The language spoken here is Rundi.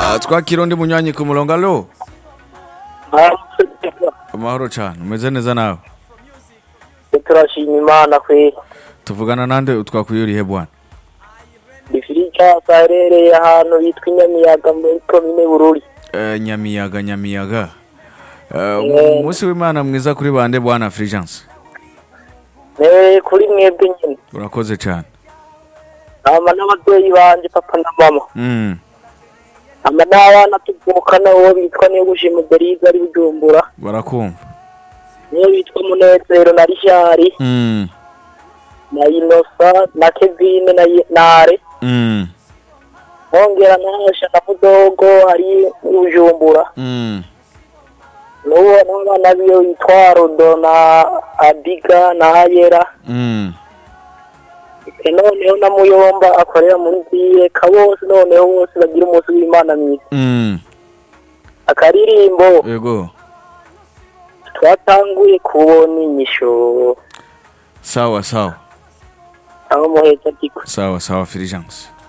Ah, twakira undi munywanyi ku murongo alo amahoro cyane umeze neza nawe turashima imana kwe tuvugana nande utwakuye urihe bwana difirika aherereye ahantu bitwa inyamiyaga muri komine bururi Eh, nyamiyaga nyamiyaga Eh, Eh. umunsi w'imana mwiza kuri bande bwana Fulgence ne kuri mwebwe nyine urakoze cyane ama n'ababyeyi banje papa na mama Mm, ama n'abana tuvukana uwo bitwa niyo gushima berize ari bujumbura barakumva niyo bitwa munezero na rishari Mm, na inosa na kevine na Ye- nare mm, nkongera nahasha na mudogo ari bujumbura mm. n'uwo n'abana biyo witwa rodo na abiga na ayera Mm. noneho na muyomba akorera muri ziyeka bose noneho bose bagira umunsi w'imana mwiza Mm. akaririmbo Yego. twatanguye kubona inyisho Sawa sawa. aho muheza diko Sawa sawa Fulgence.